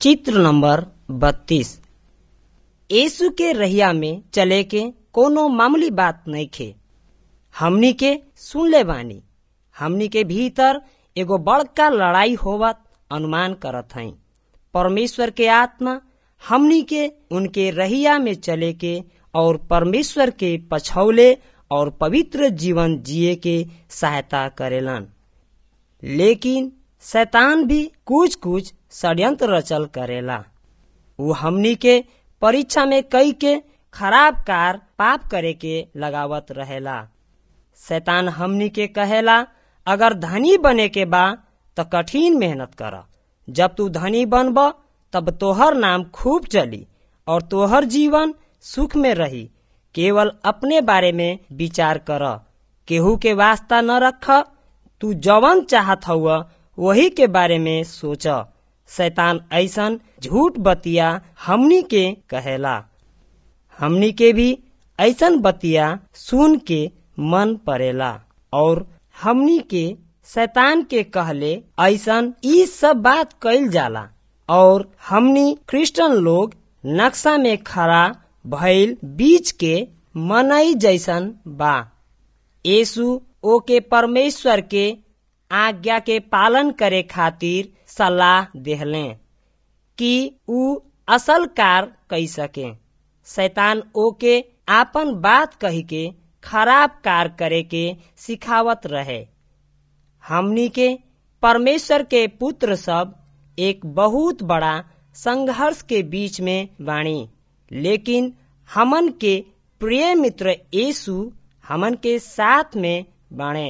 चित्र नंबर बत्तीस यीशु के रहिया में चले के कोनो मामूली बात नइखे हमनी के सुनले बानी हमनी के भीतर एगो बड़का लड़ाई होवत अनुमान करत हई परमेश्वर के आत्मा हमनी के उनके रहिया में चले के और परमेश्वर के पछौले और पवित्र जीवन जिए के सहायता करेलन लेकिन शैतान भी कुछ कुछ षड्यंत्र रचल करेला वो हमनी के परीक्षा में कई के खराब कार पाप करे के लगावत रहेला शैतान हमनी के कहेला अगर धनी बने के बा त कठिन मेहनत कर जब तू धनी बनब तब तोहर नाम खूब चली और तोहर जीवन सुख में रही केवल अपने बारे में विचार कर केहू के वास्ता न रख तू जवन चाहत हुआ वही के बारे में सोच शैतान ऐसन झूठ बतिया हमनी के कहेला हमनी के भी ऐसन बतिया सुन के मन पड़ेला और हमनी के शैतान के कहले ऐसन ई सब बात कइल जाला और हमनी क्रिश्चियन लोग नक्शा में खड़ा भइल बीच के मनई जैसन बा यीशु ओके परमेश्वर के आज्ञा के पालन करे खातिर सलाह देहले कि ऊ असल कार कई सके शैतान ओके आपन बात कही के खराब कार करे के सिखावत रहे हमनी के परमेश्वर के पुत्र सब एक बहुत बड़ा संघर्ष के बीच में बाणी लेकिन हमन के प्रिय मित्र यीशु हमन के साथ में बाणे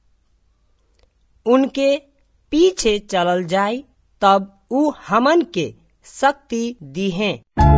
उनके पीछे चलल जाय तब ऊ हमन के शक्ति दी हैं